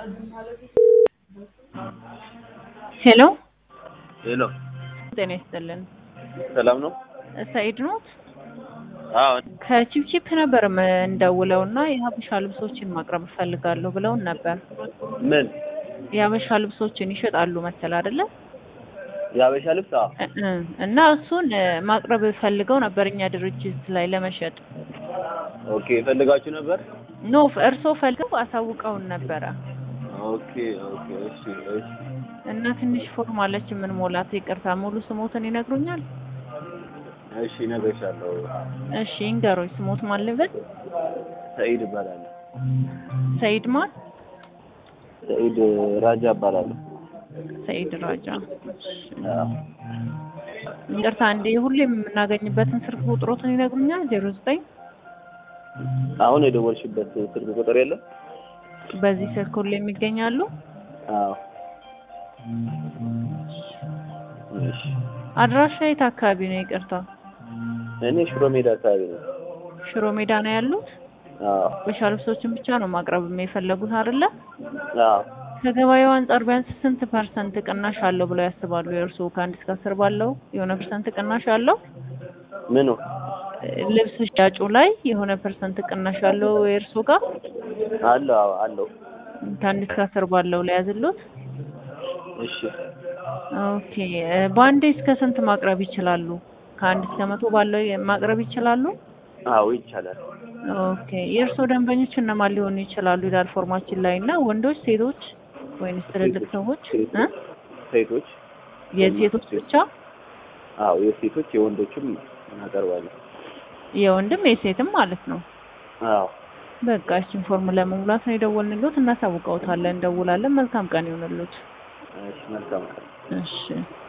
ሄሎ ሄሎ ጤና ይስጥልን። ሰላም ነው? ሰኢድ ኖት? አዎ ከቺፕቺፕ ነበር እንደውለው እና የሀበሻ ልብሶችን ማቅረብ እፈልጋለሁ ብለውን ነበር። ምን የሀበሻ ልብሶችን ይሸጣሉ መሰል አይደለ? የሀበሻ ልብስ? አዎ እ እ እና እሱን ማቅረብ ፈልገው ነበር እኛ ድርጅት ላይ ለመሸጥ። ኦኬ ፈልጋችሁ ነበር? ኖ እርስዎ ፈልገው አሳውቀውን ነበረ ኦኬ ኦኬ እሺ እሺ እና ትንሽ ፎርም አለች የምንሞላት። ይቅርታ ሙሉ ስሞትን ይነግሩኛል? እሺ እነግርሻለሁ። እሺ ይንገሩኝ። ስሞት ማን ልበል? ሰኢድ እባላለሁ። ሰኢድ ማን? ሰኢድ ራጃ እባላለሁ። ሰኢድ ራጃ። አዎ ይቅርታ እንዴ ሁሌም የምናገኝበትን ስልክ ቁጥሮትን ይነግሩኛል? ዜሮ ዘጠኝ አሁን የደወልሽበት ስልክ ቁጥር የለም? በዚህ ስልክ ሁሌ የሚገኛሉ? አዎ እሺ አድራሻ የት አካባቢ ነው? ይቅርታ እኔ ሽሮ ሜዳ አካባቢ ነው። ሽሮ ሜዳ ነው ያሉት? አዎ ሀበሻ ልብሶችን ብቻ ነው ማቅረብ የፈለጉት አይደለ? አዎ ከገበያው አንጻር ቢያንስ ስንት ፐርሰንት ቅናሽ አለው ብለው ያስባሉ? የእርስዎ ከአንድ እስከ አስር ባለው የሆነ ፐርሰንት ቅናሽ አለው? ምኑ? ልብስ ሽያጩ ላይ የሆነ ፐርሰንት ቅናሽ አለው የእርስዎ ጋር? አለው አዎ አለው። ከአንድ እስከ አስር ባለው ላይ ያዝሉት? እሺ ኦኬ በአንዴ እስከ ስንት ማቅረብ ይችላሉ? ከአንድ እስከ መቶ ባለው ማቅረብ ይችላሉ? አዎ ይቻላል። ኦኬ የእርስዎ ደንበኞች እነማን ሊሆኑ ይችላሉ ይላል ፎርማችን ላይ እና ወንዶች፣ ሴቶች ወይንስ ትልልቅ ሰዎች እ ሴቶች የሴቶች ብቻ? አዎ የሴቶች የወንዶችም እናቀርባለን። የወንድም የሴትም ማለት ነው። አዎ በቃ እችን ፎርም ለመሙላት ነው የደወልንልዎት። እናሳውቀውታለን፣ እንደውላለን። መልካም ቀን ይሆንልዎት። እሺ መልካም ቀን። እሺ